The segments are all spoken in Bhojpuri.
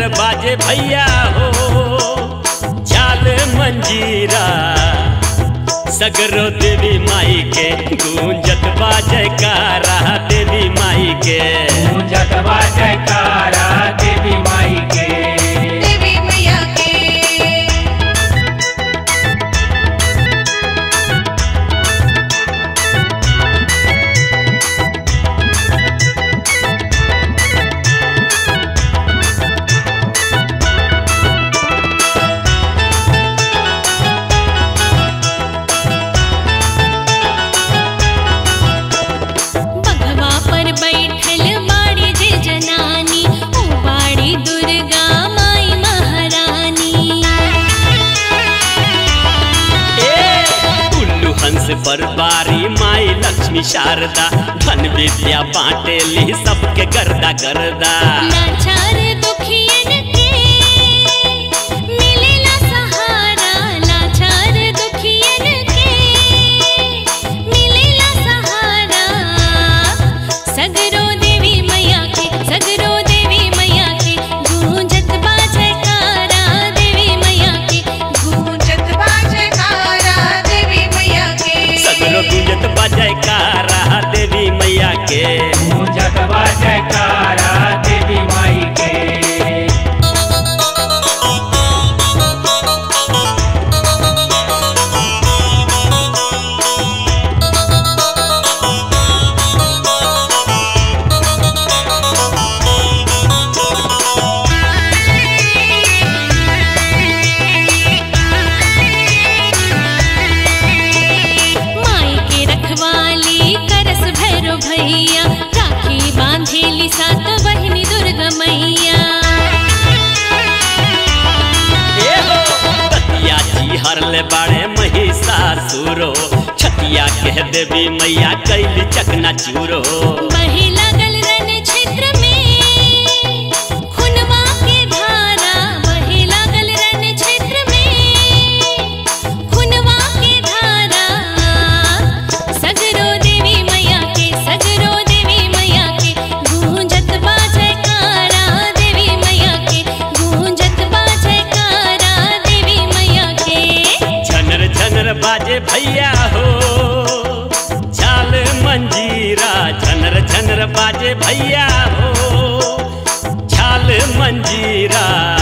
बाजे भैया हो चाल मंजीरा सगरो देवी माई के गूंजत बाजे कारा देवी माई के गूंजत बा जयकारा देवी माई के देवी मैया के बघवा पर बैठल बाड़ी जे जनानी ओ बाड़ी दुर्गा माई महारानी ए उल्लू हंस पर बारी माई लक्ष्मी शारदा धन विद्या बांटे ली सबके गर्दा गर्दा लाचार दुखियन के मिलेला सहारा लाचार दुखियन के मिलेला सहारा सगरो देवी मैया के सगरो देवी मैया के गूंजत बा जयकारा देवी मैया के गूंजत बा जयकारा देवी मैया के सगरो गूंजत बजाय कारा देवी मैया के गूंजत बा जयकारा देवी माई के माई के रखवाली करस भैरो भैया राखी बांधेली सात बहिनी दुर्गा मैया ए हो कतिया जी हरले बाड़े महिषासुरो छतिया कह देवी मैया कैली चकना चूरो बही लागल रन क्षेत्र में खुनवा के धारा बही लागल रन क्षेत्र में खुनवा के धारा सगरो देवी मैया के सगरो देवी मैया के गूंजत बा जयकारा देवी मैया के गूंजत बा जयकारा देवी मैया के झनर झनर बाजे भैया हो चाल मंजीरा झनर झनर बाजे भैया हो चाल मंजीरा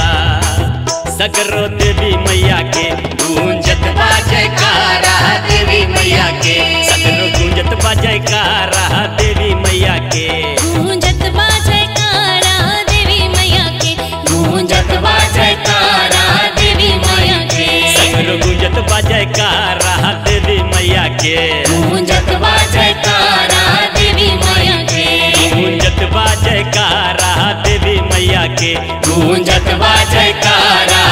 सगरो देवी मैया के गूंजत बाजे कारा देवी मैया के सगरो गूंजत बाजे कारा देवी मैया के गूंजत बा जयकारा देवी मैया के गूंजत बा जयकारा देवी मैया के सगरो गूंजत बाजे कारा देवी मैया के गूंजत बा जयकारा देवी मैया के गूंजत बा जयकारा देवी मैया के गूंजत बा जयकारा